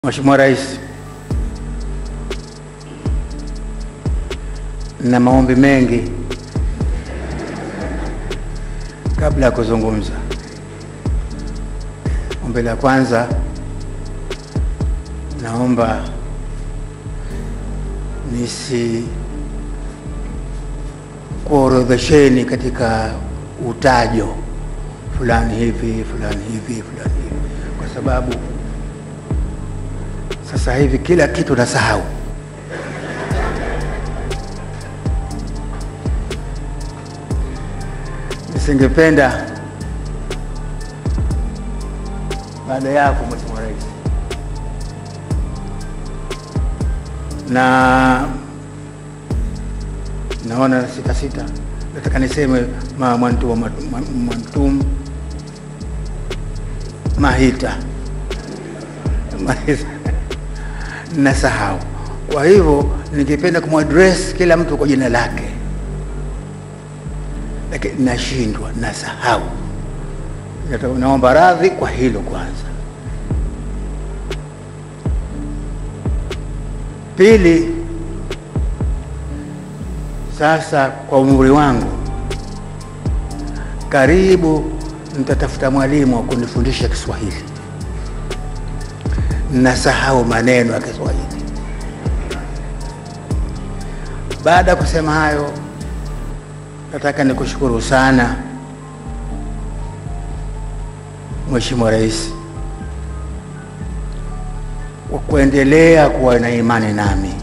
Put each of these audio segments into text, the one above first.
Mheshimiwa Rais, na maombi mengi kabla ya kuzungumza. Ombi la kwanza, naomba nisi kuorodhesheni katika utajo fulani hivi fulani hivi fulani hivi, kwa sababu sasa hivi kila kitu nasahau. Nisingependa baada yako Mheshimiwa Rais, na naona sita sita, nataka niseme ma Mwantum, ma- Mwantum Mahita Mahita nasahau. Kwa hivyo ningependa kumwadress kila mtu kwa jina lake, lakini nashindwa, nasahau. Nata- Naomba radhi kwa hilo kwanza. Pili, sasa kwa umri wangu karibu nitatafuta mwalimu wa kunifundisha Kiswahili nasahau maneno ya Kiswahili. Baada ya kusema hayo, nataka nikushukuru sana Mheshimiwa Rais kwa kuendelea kuwa na imani nami.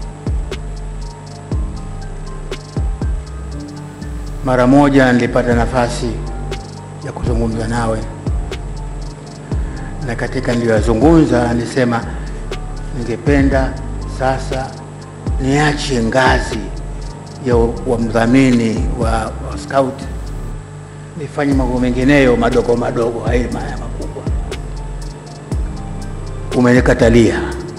Mara moja nilipata nafasi ya kuzungumza nawe na katika niliyoyazungumza nilisema ningependa sasa niache ngazi ya wa mdhamini wa, wa scout nifanye mambo mengineyo madogo madogo, haya haya makubwa. Umenikatalia.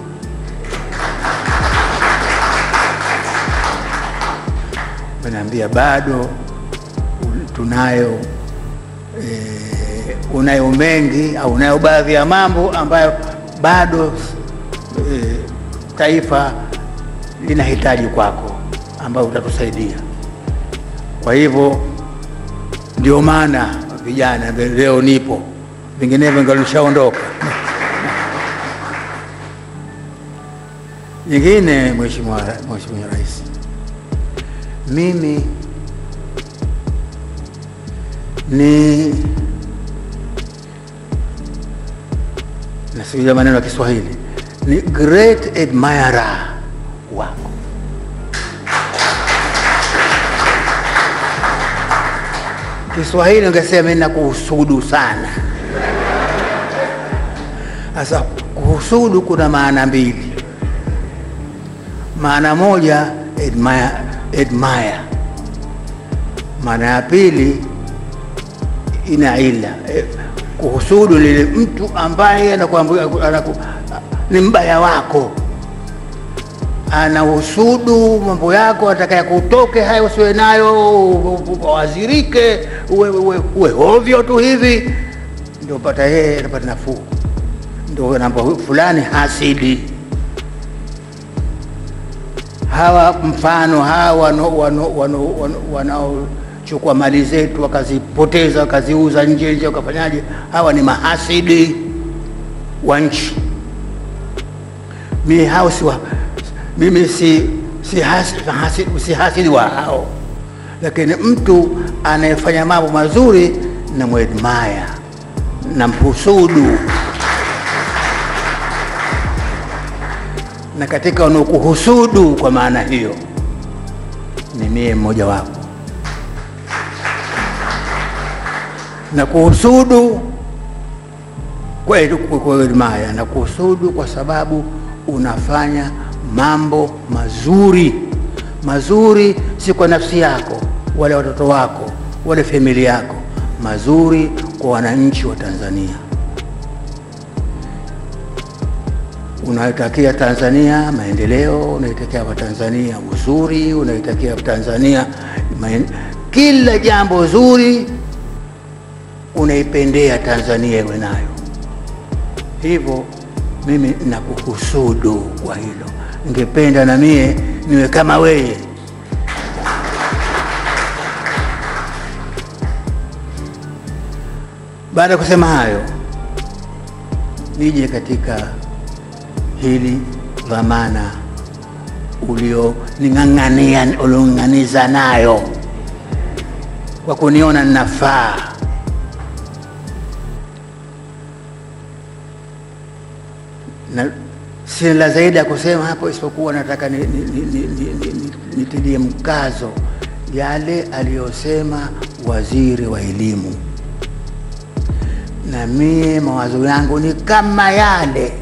Umeniambia bado tunayo eh, unayo mengi au unayo baadhi ya mambo ambayo bado eh, taifa linahitaji kwako ambayo utatusaidia. Kwa hivyo ndio maana vijana leo nipo, vinginevyo ningelishaondoka. Nyingine, Mheshimiwa Mheshimiwa Rais, mimi ni nasikia maneno ya Kiswahili ni great admirer wako. Kiswahili ungesema mimi nakuhusudu sana. Sasa kuhusudu kuna maana mbili. Maana moja admire, admire. Maana ya pili ina ila eh, kuhusudu lile mtu ambaye anakuambia anaku, ni mbaya wako, anahusudu mambo yako, atakaye kutoke hayo usiwe nayo, wazirike, uwe, uwe, uwe ovyo tu hivi, ndio pata yeye anapata nafuu, ndio namba fulani hasidi hawa mfano hawa wano- wano- wano- wano- wanaochukua mali zetu wakazipoteza wakaziuza nje nje wakafanyaje, hawa ni mahasidi wa nchi. Mimi hao si wa, mimi si si hasidi, hasidi, si hasidi wa hao, lakini mtu anayefanya mambo mazuri na mwedmaya na mhusudu na katika wanaokuhusudu kwa maana hiyo ni mie mmoja wapo, na kuhusudu kweli kweli maya na kuhusudu kwa sababu unafanya mambo mazuri mazuri, si kwa nafsi yako wala watoto wako wala familia yako, mazuri kwa wananchi wa Tanzania. unaitakia Tanzania maendeleo, unaitakia Watanzania uzuri, unaitakia Tanzania maen... kila jambo zuri unaipendea Tanzania iwe nayo. Hivyo mimi nakuhusudu kwa hilo, ningependa na mie niwe kama wewe. Baada ya kusema hayo, nije katika hili dhamana ulioning'ang'ania uliong'aniza nayo kwa kuniona ninafaa. Na sina la zaidi ya kusema hapo, isipokuwa nataka nitilie ni, ni, ni, ni, ni, nitilie mkazo yale aliyosema waziri wa elimu, na mie mawazo yangu ni kama yale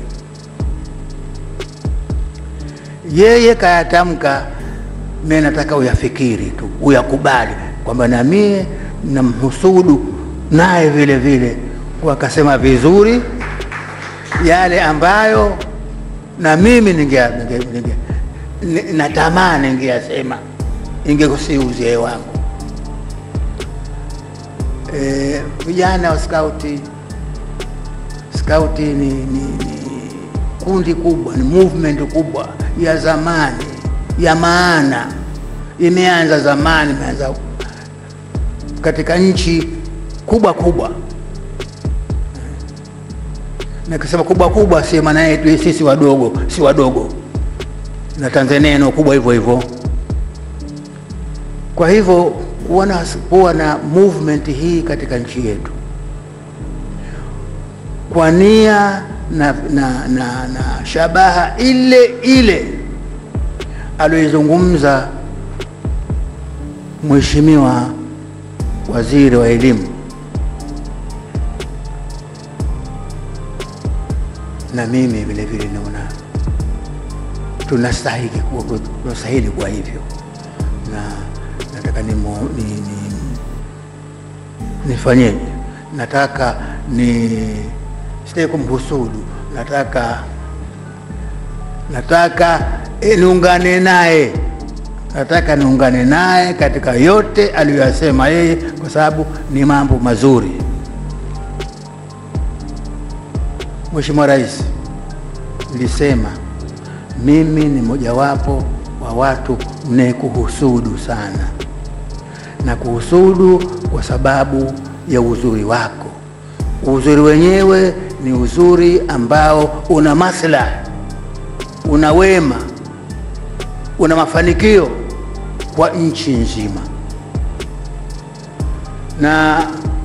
yeye kayatamka, mimi nataka uyafikiri tu, uyakubali kwamba na mie namhusudu naye vile vile, kwa akasema vizuri yale ambayo na mimi ninge, ninge, ninge, ni- natamani ningeyasema ingekusi uzee wangu. Eh, vijana wa skauti skauti ni, ni, ni kundi kubwa, ni movement kubwa ya zamani ya maana, imeanza zamani, imeanza katika nchi kubwa kubwa. Na kusema kubwa kubwa, si maana yetu sisi wadogo, si wadogo, na Tanzania ina kubwa hivyo hivyo. Kwa hivyo kuwa na kuwa na movement hii katika nchi yetu kwa nia na, na, na, na shabaha ile ile aliyoizungumza Mheshimiwa Waziri wa Elimu, na mimi vile vile naona tunastahili kuwa, tunastahili kuwa hivyo, na nataka ni, ni, ni, nifanyeje? Nataka ni sitaki kumhusudu, nataka nataka eh, niungane naye, nataka niungane naye katika yote aliyoyasema yeye, kwa sababu ni mambo mazuri. Mheshimiwa Rais, nilisema mimi ni mojawapo wa watu mnayekuhusudu sana, na kuhusudu kwa sababu ya uzuri wako. Uzuri wenyewe ni uzuri ambao una maslahi, una wema, una mafanikio kwa nchi nzima. Na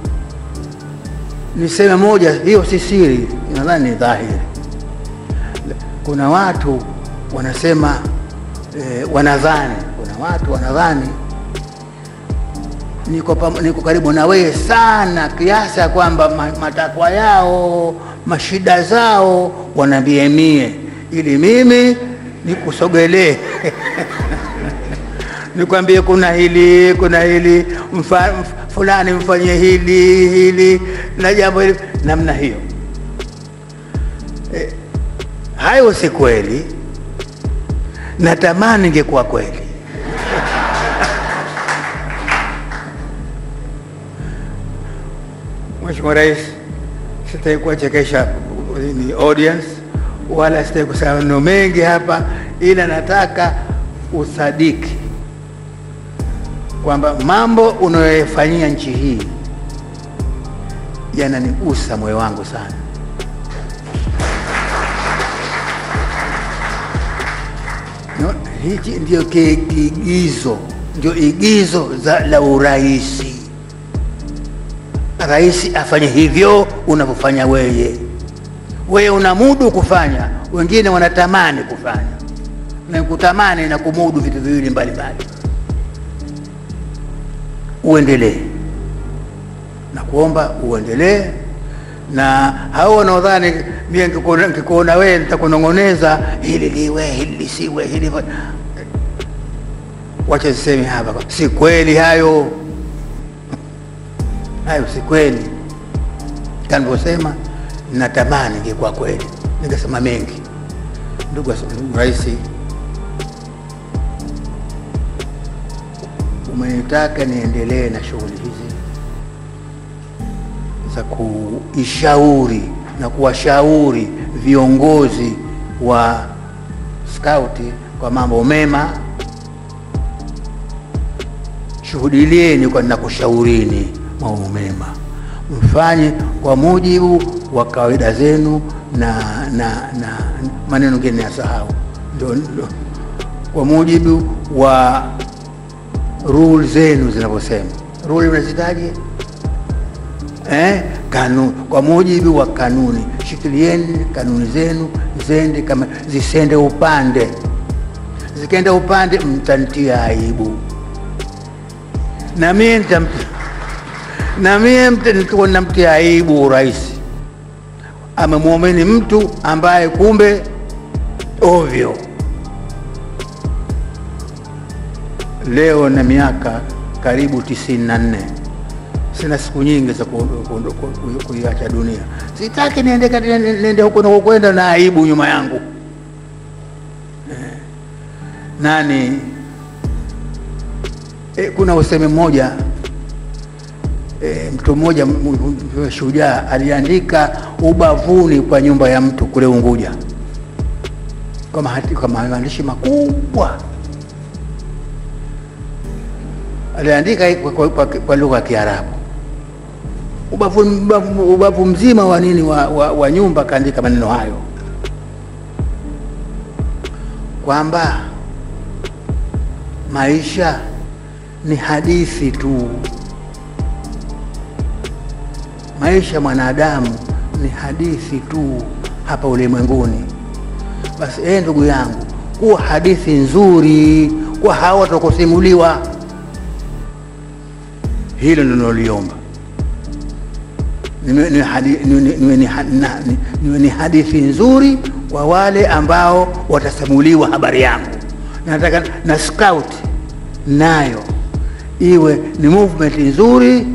niseme moja, hiyo si siri, nadhani ni dhahiri. Kuna watu wanasema eh, wanadhani, kuna watu wanadhani niko, pam- niko karibu na wewe sana kiasi ya kwamba ma- matakwa yao mashida zao wanaambia mie, ili mimi nikusogelee nikwambie kuna hili kuna hili mfa, mf- fulani mfanyie hili hili na jambo hili namna hiyo. Eh, hayo si kweli, natamani ingekuwa kweli. Mheshimiwa Rais, sitaki kuwachekesha ni audience wala sitaki kusema maneno mengi hapa, ila nataka usadiki kwamba mambo unayoyafanyia nchi hii yananigusa moyo wangu sana. No, hichi ndio ki- kiigizo, ndio igizo za la uraisi. Rais afanye hivyo unavyofanya wewe. Wewe una mudu kufanya, wengine wanatamani kufanya, na kutamani na kumudu vitu viwili mbalimbali. Uendelee na kuomba uendelee, na hao wanaodhani mie nikikuona nikikuona wewe nitakunong'oneza hili liwe hili lisiwe hili fa- wacha siseme hapa, si kweli hayo hayo si kweli. Kanivyosema natamani ingekuwa kweli, ningesema mengi. Ndugu ndugu Rais, umenitaka niendelee na shughuli hizi za kuishauri na kuwashauri viongozi wa skauti kwa mambo mema, shuhudilieni kwa nakushaurini mambo mema, mfanye kwa mujibu wa kawaida zenu na, na, na maneno mengine ya sahau, ndio ndio kwa mujibu wa rule zenu zinavyosema. Rule unazitaje? Eh, kanuni, kwa mujibu wa kanuni. Shikilieni kanuni zenu zende kama zisende upande, zikenda upande mtantia aibu, na mie nitam- na mie mta- nitakuwa namtia aibu urais. Amemwamini mtu ambaye kumbe ovyo. Leo na miaka karibu tisini na nne sina siku nyingi za ku- ku- ku- ku- kuiacha dunia. Sitaki niende kati- niende niende huko nakokwenda na aibu nyuma yangu. Eh, nani eh, kuna usemi mmoja eh, mtu mmoja m- m- m- shujaa aliandika ubavuni kwa nyumba ya mtu kule Unguja kwa mahati- kwa maandishi makubwa aliandika kwa, kwa, kwa, kwa lugha ya Kiarabu ubavu, ubavu, ubavu mzima wa nini wa, wa, wa nyumba akaandika maneno hayo kwamba maisha ni hadithi tu, maisha mwanadamu ni hadithi tu hapa ulimwenguni. Basi ee, ndugu yangu, kuwa hadithi nzuri kwa hawa watakusimuliwa. Hilo ninaloliomba niwe ni hadi- niwe ni- niwe ni ha- na- ni- niwe ni hadithi nzuri kwa wale ambao watasimuliwa habari yangu. Nataka na scout nayo iwe ni movement nzuri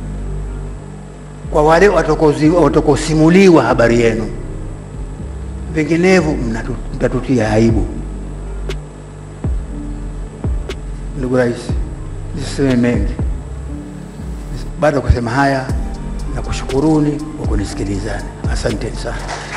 kwa wale watakozi- watakosimuliwa habari yenu, vinginevyo mnatu- mtatutia aibu. Ndugu Rais, nisiseme mengi baada ya kusema haya na kushukuruni kwa kunisikilizani. Asanteni sana.